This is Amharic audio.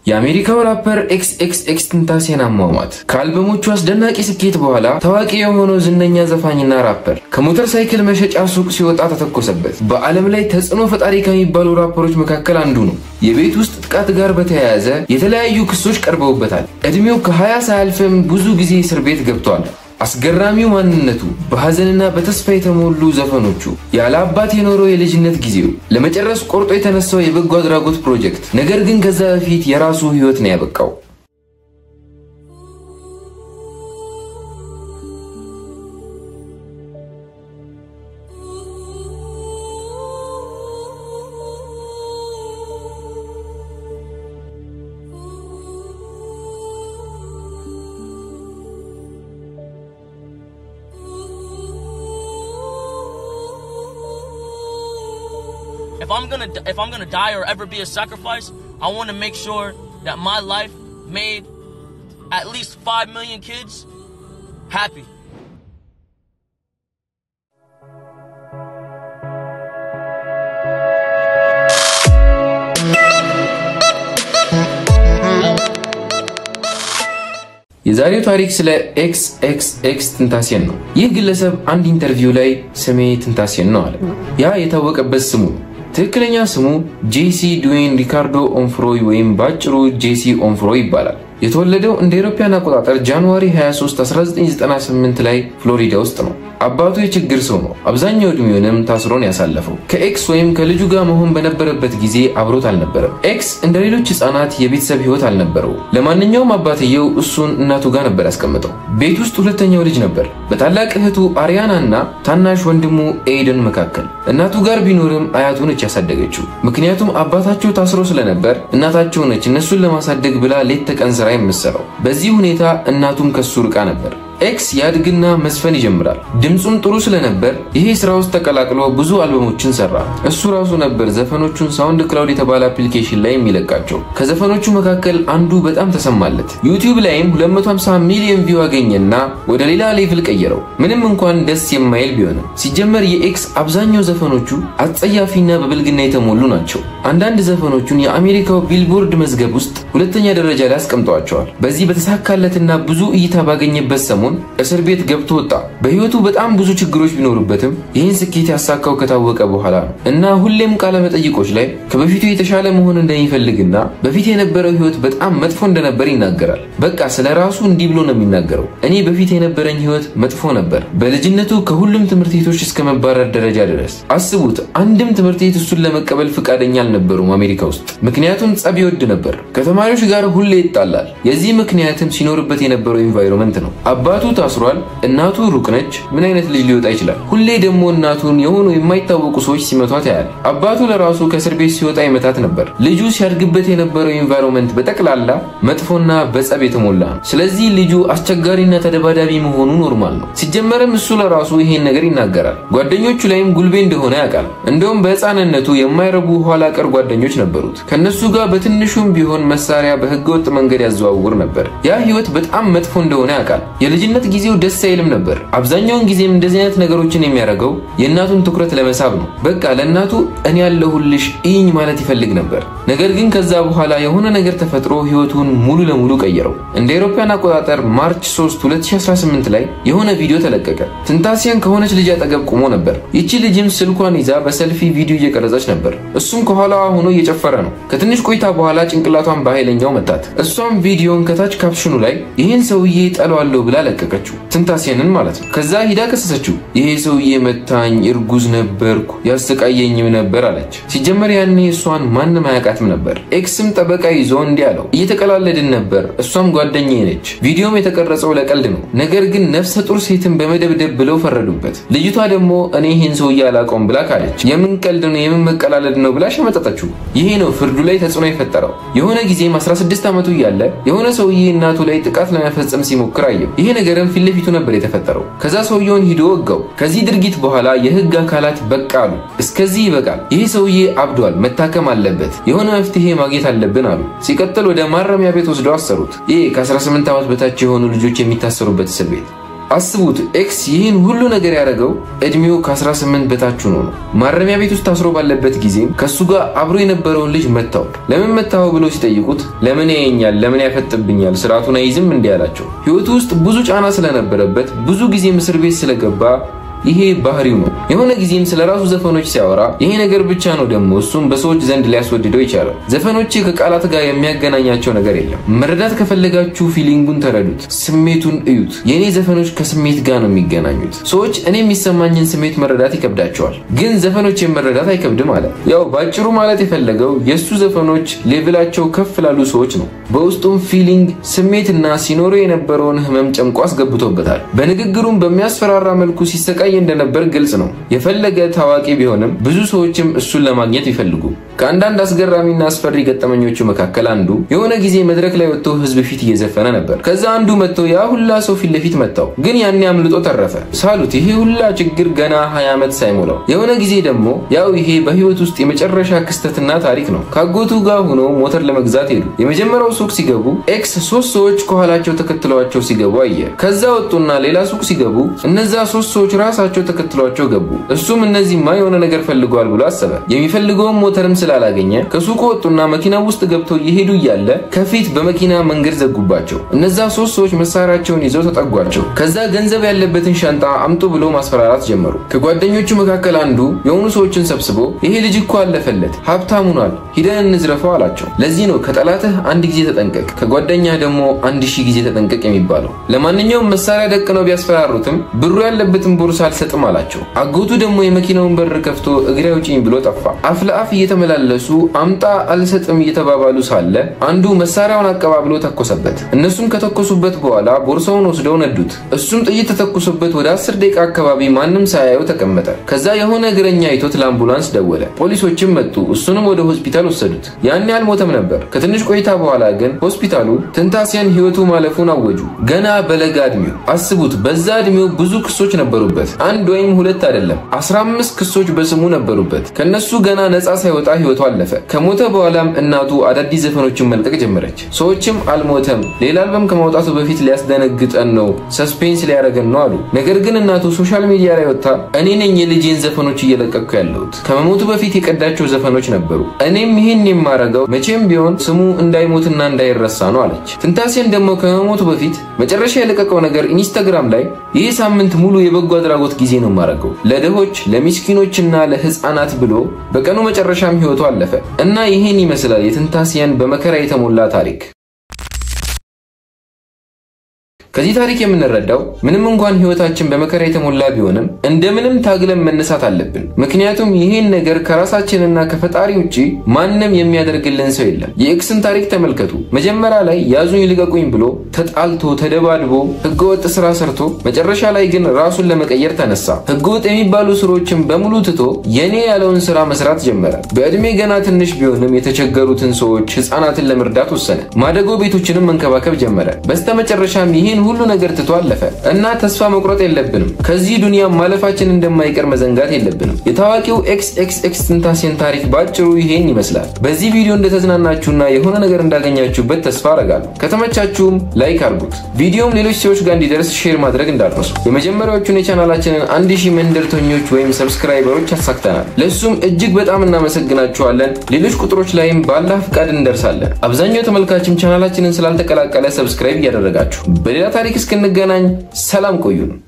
የአሜሪካው ራፐር ኤክስ ኤክስ ኤክስ ቴንታሲዮን አሟሟት ከአልበሞቹ አስደናቂ ስኬት በኋላ ታዋቂ የሆነው ዝነኛ ዘፋኝና ራፐር ከሞተር ሳይክል መሸጫ ሱቅ ሲወጣ ተተኮሰበት። በዓለም ላይ ተጽዕኖ ፈጣሪ ከሚባሉ ራፐሮች መካከል አንዱ ነው። የቤት ውስጥ ጥቃት ጋር በተያያዘ የተለያዩ ክሶች ቀርበውበታል። ዕድሜው ከ20 ሳያልፍም ብዙ ጊዜ እስር ቤት ገብቷል። አስገራሚው ማንነቱ፣ በሐዘንና በተስፋ የተሞሉ ዘፈኖቹ፣ ያለ አባት የኖረው የልጅነት ጊዜው፣ ለመጨረስ ቆርጦ የተነሳው የበጎ አድራጎት ፕሮጀክት፣ ነገር ግን ከዛ በፊት የራሱ ሕይወት ነው ያበቃው። if I'm gonna if I'm gonna die or ever be a sacrifice, I want to make sure that my life made at least five million kids happy. የዛሬው ታሪክ ስለ ኤክስ ኤክስ ኤክስ ቴንታሲዮን ነው። ይህ ግለሰብ አንድ ኢንተርቪው ላይ ስሜ ቴንታሲዮን ነው አለ። ያ የታወቀበት ስሙ ነው። ትክክለኛ ስሙ ጄሲ ዱዌን ሪካርዶ ኦንፍሮይ ወይም በአጭሩ ጄሲ ኦንፍሮይ ይባላል። የተወለደው እንደ አውሮፓውያን አቆጣጠር ጃንዋሪ 23 1998 ላይ ፍሎሪዳ ውስጥ ነው። አባቱ የችግር ሰው ነው። አብዛኛው ዕድሜውንም ታስሮን ያሳለፈው ከኤክስ ወይም ከልጁ ጋር መሆን በነበረበት ጊዜ አብሮት አልነበረም። ኤክስ እንደ ሌሎች ሕፃናት የቤተሰብ ሕይወት አልነበረው። ለማንኛውም አባትየው እሱን እናቱ ጋር ነበር ያስቀምጠው። ቤት ውስጥ ሁለተኛው ልጅ ነበር፣ በታላቅ እህቱ አሪያና እና ታናሽ ወንድሙ ኤይደን መካከል። እናቱ ጋር ቢኖርም አያቱ ነች ያሳደገችው። ምክንያቱም አባታቸው ታስሮ ስለነበር እናታቸው ነች እነሱን ለማሳደግ ብላ ሌት ተቀን ስራ የምትሰራው። በዚህ ሁኔታ እናቱም ከሱ ርቃ ነበር። ኤክስ ያድግና መዝፈን ይጀምራል። ድምፁም ጥሩ ስለነበር ይሄ ስራ ውስጥ ተቀላቅሎ ብዙ አልበሞችን ሰራ። እሱ ራሱ ነበር ዘፈኖቹን ሳውንድ ክላውድ የተባለ አፕሊኬሽን ላይ የሚለቃቸው። ከዘፈኖቹ መካከል አንዱ በጣም ተሰማለት። ዩቲዩብ ላይም 250 ሚሊዮን ቪው አገኘና ወደ ሌላ ሌቭል ቀየረው። ምንም እንኳን ደስ የማይል ቢሆንም ሲጀመር የኤክስ አብዛኛው ዘፈኖቹ አጸያፊና በብልግና የተሞሉ ናቸው። አንዳንድ ዘፈኖቹን የአሜሪካው ቢልቦርድ መዝገብ ውስጥ ሁለተኛ ደረጃ ላይ አስቀምጠዋቸዋል። በዚህ በተሳካለትና ብዙ እይታ ባገኘበት ሰሞን እስር ቤት ገብቶ ወጣ። በህይወቱ በጣም ብዙ ችግሮች ቢኖሩበትም ይህን ስኬት ያሳካው ከታወቀ በኋላ ነው እና ሁሌም ቃለ መጠይቆች ላይ ከበፊቱ የተሻለ መሆን እንደሚፈልግና በፊት የነበረው ህይወት በጣም መጥፎ እንደነበር ይናገራል። በቃ ስለ ራሱ እንዲህ ብሎ ነው የሚናገረው። እኔ በፊት የነበረኝ ህይወት መጥፎ ነበር። በልጅነቱ ከሁሉም ትምህርት ቤቶች እስከ መባረር ደረጃ ድረስ። አስቡት፣ አንድም ትምህርት ቤት እሱን ለመቀበል ፈቃደኛ አልነበሩም አሜሪካ ውስጥ። ምክንያቱም ጸብ ይወድ ነበር። ከተማሪዎች ጋር ሁሌ ይጣላል። የዚህ ምክንያትም ሲኖርበት የነበረው ኤንቫይሮንመንት ነው። አባቱ ታስሯል። እናቱ ሩቅ ነች። ምን አይነት ልጅ ሊወጣ ይችላል? ሁሌ ደግሞ እናቱን የሆኑ የማይታወቁ ሰዎች ሲመቷት ያያል። አባቱ ለራሱ ከእስር ቤት ሲወጣ ይመታት ነበር። ልጁ ሲያድግበት የነበረው ኤንቫይሮንመንት በጠቅላላ መጥፎና በጸብ የተሞላ ነው። ስለዚህ ልጁ አስቸጋሪና ተደባዳቢ መሆኑ ኖርማል ነው። ሲጀመርም እሱ ለራሱ ይሄን ነገር ይናገራል። ጓደኞቹ ላይም ጉልቤ እንደሆነ ያውቃል። እንደውም በሕፃንነቱ የማይረቡ ኋላ ቀር ጓደኞች ነበሩት። ከነሱ ጋር በትንሹም ቢሆን መሳሪያ በህገወጥ መንገድ ያዘዋውር ነበር። ያ ህይወት በጣም መጥፎ እንደሆነ ያውቃል። የልጅነት ጊዜው ደስ አይልም ነበር። አብዛኛውን ጊዜም እንደዚህ አይነት ነገሮችን የሚያደርገው የእናቱን ትኩረት ለመሳብ ነው። በቃ ለእናቱ እኔ ያለሁልሽ ኢኝ ማለት ይፈልግ ነበር። ነገር ግን ከዛ በኋላ የሆነ ነገር ተፈጥሮ ህይወቱን ሙሉ ለሙሉ ቀየረው። እንደ አውሮፓውያን አቆጣጠር ማርች 3 2018 ላይ የሆነ ቪዲዮ ተለቀቀ። ቴንታሲዮን ከሆነች ልጅ አጠገብ ቆሞ ነበር። ይቺ ልጅም ስልኳን ይዛ በሰልፊ ቪዲዮ እየቀረጸች ነበር። እሱም ከኋላዋ ሆኖ እየጨፈረ ነው። ከትንሽ ቆይታ በኋላ ጭንቅላቷን በኃይለኛው መታት። እሷም ቪዲዮን ከታች ካፕሽኑ ላይ ይህን ሰውዬ ጠለዋለሁ ብላ ለቀቀችው። ቴንታሲዮንን ማለት ነው። ከዛ ሂዳ ከሰሰችው። ይሄ ሰውዬ መታኝ፣ እርጉዝ ነበርኩ፣ ያሰቃየኝም ነበር አለች። ሲጀመር ያኔ እሷን ማንም አያውቃትም ነበር። ኤክስም ጠበቃ ይዞ እንዲህ አለው፣ እየተቀላለድን ነበር፣ እሷም ጓደኛዬ ነች። ቪዲዮም የተቀረጸው ለቀልድ ነው፣ ነገር ግን ነፍሰ ጡር ሴትን በመደብደብ ብለው ፈረዱበት። ልጅቷ ደግሞ እኔ ይህን ሰውዬ አላውቀውም ብላ ካለች። የምን ቀልድ ነው የምን መቀላለድ ነው ብላ ሸመጠጠችው። ይሄ ነው ፍርዱ ላይ ተጽዕኖ የፈጠረው። የሆነ ጊዜም 16 ዓመቱ እያለ የሆነ ሰውዬ እናቱ ላይ ጥቃት ለመፈጸም ሲሞክር አየው። ይሄ ነገርም ፊት ለፊቱ ነበር የተፈጠረው። ከዛ ሰውየውን ሂዶ ወጋው። ከዚህ ድርጊት በኋላ የህግ አካላት በቃ አሉ፣ እስከዚህ ይበቃል፣ ይሄ ሰውዬ አብዷል፣ መታከም አለበት፣ የሆነ መፍትሄ ማግኘት አለብን አሉ። ሲቀጥል ወደ ማረሚያ ቤት ወስደው አሰሩት። ይህ ከ18 ዓመት በታች የሆኑ ልጆች የሚታሰሩበት እስር ቤት አስቡት፣ ኤክስ ይህን ሁሉ ነገር ያደረገው እድሜው ከ18 በታች ሆኖ ነው። ማረሚያ ቤት ውስጥ ታስሮ ባለበት ጊዜም ከእሱ ጋር አብሮ የነበረውን ልጅ መታው። ለምን መታው ብሎ ሲጠይቁት ለምን ያየኛል፣ ለምን ያፈጥብኛል፣ ስርዓቱን አይይዝም እንዲህ አላቸው። ህይወቱ ውስጥ ብዙ ጫና ስለነበረበት ብዙ ጊዜ እስር ቤት ስለገባ ይሄ ባህሪው ነው። የሆነ ጊዜም ስለ ራሱ ዘፈኖች ሲያወራ ይሄ ነገር ብቻ ነው ደግሞ እሱም በሰዎች ዘንድ ሊያስወድደው ይቻላል። ዘፈኖቼ ከቃላት ጋር የሚያገናኛቸው ነገር የለም። መረዳት ከፈለጋችሁ ፊሊንጉን ተረዱት፣ ስሜቱን እዩት። የእኔ ዘፈኖች ከስሜት ጋር ነው የሚገናኙት። ሰዎች እኔ የሚሰማኝን ስሜት መረዳት ይከብዳቸዋል፣ ግን ዘፈኖቼን መረዳት አይከብድም አለ። ያው ባጭሩ ማለት የፈለገው የእሱ ዘፈኖች ሌቭላቸው ከፍ ላሉ ሰዎች ነው። በውስጡም ፊሊንግ ስሜትና ሲኖሩ የነበረውን ህመም ጨምቆ አስገብቶበታል። በንግግሩም በሚያስፈራራ መልኩ ሲሰቃይ እንደነበር ግልጽ ነው። የፈለገ ታዋቂ ቢሆንም ብዙ ሰዎችም እሱን ለማግኘት ይፈልጉ። ከአንዳንድ አስገራሚና አስፈሪ ገጠመኞቹ መካከል አንዱ የሆነ ጊዜ መድረክ ላይ ወጥቶ ህዝብ ፊት እየዘፈነ ነበር። ከዛ አንዱ መጥቶ ያ ሁላ ሰው ፊት ለፊት መታው፣ ግን ያኔ አምልጦ ተረፈ። ሳሉት ይሄ ሁላ ችግር ገና 20 ዓመት ሳይሞላው። የሆነ ጊዜ ደግሞ ያው ይሄ በህይወት ውስጥ የመጨረሻ ክስተትና ታሪክ ነው። ካጎቱ ጋር ሆኖ ሞተር ለመግዛት ሄዱ። የመጀመሪያው ሱቅ ሲገቡ ኤክስ ሶስት ሰዎች ከኋላቸው ተከትለዋቸው ሲገቡ አየ። ከዛ ወጡና ሌላ ሱቅ ሲገቡ እነዛ ሶስት ሰዎች ራሳቸው ተከትሏቸው ገቡ። እሱም እነዚህማ የሆነ ነገር ፈልገዋል ብሎ አሰበ። የሚፈልገውን ሞተርም ስላላገኘ ከሱቁ ወጡና መኪና ውስጥ ገብተው እየሄዱ እያለ ከፊት በመኪና መንገድ ዘጉባቸው። እነዛ ሶስት ሰዎች መሳሪያቸውን ይዘው ተጠጓቸው። ከዛ ገንዘብ ያለበትን ሻንጣ አምጡ ብሎ ማስፈራራት ጀመሩ። ከጓደኞቹ መካከል አንዱ የሆኑ ሰዎችን ሰብስቦ ይሄ ልጅ እኮ አለፈለት፣ ሀብታም ሆኗል፣ ሂደን እንዝረፈው አላቸው። ለዚህ ነው ከጠላትህ አንድ ጊዜ ተጠንቀቅ፣ ከጓደኛህ ደግሞ አንድ ሺህ ጊዜ ተጠንቀቅ የሚባለው። ለማንኛውም መሳሪያ ደቅነው ቢያስፈራሩትም ብሩ ያለበትን ቦርሳ አልሰጥም አላቸው። አጎቱ ደግሞ የመኪናውን በር ከፍቶ እግሬ አውጪኝ ብሎ ጠፋ። አፍ ለአፍ እየተመላለሱ አምጣ አልሰጥም እየተባባሉ ሳለ አንዱ መሳሪያውን አቀባብሎ ተኮሰበት። እነሱም ከተኮሱበት በኋላ ቦርሳውን ወስደው ነዱት። እሱም ጥይት ተተኩሶበት ወደ አስር ደቂቃ አካባቢ ማንም ሳያየው ተቀመጠ። ከዛ የሆነ እግረኛ አይቶት ለአምቡላንስ ደወለ። ፖሊሶችም መጡ። እሱንም ወደ ሆስፒታል ወሰዱት። ያኔ አልሞተም ነበር። ከትንሽ ቆይታ በኋላ ግን ሆስፒታሉ ትንታሲያን ህይወቱ ማለፉን አወጁ። ገና በለጋ እድሜው አስቡት። በዛ እድሜው ብዙ ክሶች ነበሩበት። አንድ ወይም ሁለት አይደለም፣ 15 ክሶች በስሙ ነበሩበት። ከነሱ ገና ነፃ ሳይወጣ ህይወቱ አለፈ። ከሞተ በኋላም እናቱ አዳዲስ ዘፈኖችን መልቀቅ ጀመረች። ሰዎችም አልሞተም፣ ሌላ አልበም ከማውጣቱ በፊት ሊያስደነግጠን ነው፣ ሰስፔንስ ሊያደርገን ነው አሉ። ነገር ግን እናቱ ሶሻል ሚዲያ ላይ ወጥታ እኔ ነኝ የልጄን ዘፈኖች እየለቀቅኩ ያለሁት፣ ከመሞቱ በፊት የቀዳቸው ዘፈኖች ነበሩ፣ እኔም ይህን የማረገው መቼም ቢሆን ስሙ እንዳይሞትና እንዳይረሳ ነው አለች። ትንታሴን ደግሞ ከመሞቱ በፊት መጨረሻ የለቀቀው ነገር ኢንስታግራም ላይ ይህ ሳምንት ሙሉ የበጎ አድራጎት ጊዜ ነው የማደርገው ለድሆች ለሚስኪኖችና ለህፃናት ብሎ በቀኑ መጨረሻም ህይወቱ አለፈ እና ይህን ይመስላል የትንታሲያን በመከራ የተሞላ ታሪክ። ከዚህ ታሪክ የምንረዳው ምንም እንኳን ህይወታችን በመከራ የተሞላ ቢሆንም እንደምንም ታግለን መነሳት አለብን። ምክንያቱም ይህን ነገር ከራሳችንና ከፈጣሪ ውጭ ማንም የሚያደርግልን ሰው የለም። የኤክስን ታሪክ ተመልከቱ። መጀመሪያ ላይ ያዙኝ ልቀቁኝ ብሎ ተጣልቶ ተደባድቦ ህገወጥ ስራ ሰርቶ መጨረሻ ላይ ግን ራሱን ለመቀየር ተነሳ። ህገወጥ የሚባሉ ስራዎችን በሙሉ ትቶ የኔ ያለውን ስራ መስራት ጀመረ። በዕድሜ ገና ትንሽ ቢሆንም የተቸገሩትን ሰዎች፣ ህፃናትን ለመርዳት ወሰነ። ማደጎ ቤቶችንም መንከባከብ ጀመረ። በስተመጨረሻም ይህን ሁሉ ነገር ትቶ አለፈ እና ተስፋ መቁረጥ የለብንም። ከዚህ ዱንያ ማለፋችን እንደማይቀር መዘንጋት የለብንም። የታዋቂው ኤክስ ኤክስ ኤክስ ትንታሲየን ታሪክ ባጭሩ ይሄን ይመስላል። በዚህ ቪዲዮ እንደተዝናናችሁና የሆነ ነገር እንዳገኛችሁበት ተስፋ አረጋለሁ። ከተመቻችሁም ላይክ አድርጉት። ቪዲዮም ሌሎች ሰዎች ጋር እንዲደርስ ሼር ማድረግ እንዳትረሱ። የመጀመሪያዎቹን የቻናላችንን አንድ ሺህ መንደርተኞች ወይም ሰብስክራይበሮች አሳክተናል። ለእሱም እጅግ በጣም እናመሰግናችኋለን። ሌሎች ቁጥሮች ላይም ባላህ ፍቃድ እንደርሳለን። አብዛኛው ተመልካችም ቻናላችንን ስላልተቀላቀለ ሰብስክራይብ እያደረጋችሁ በሌላ ታሪክ እስክንገናኝ ሰላም ቆዩን።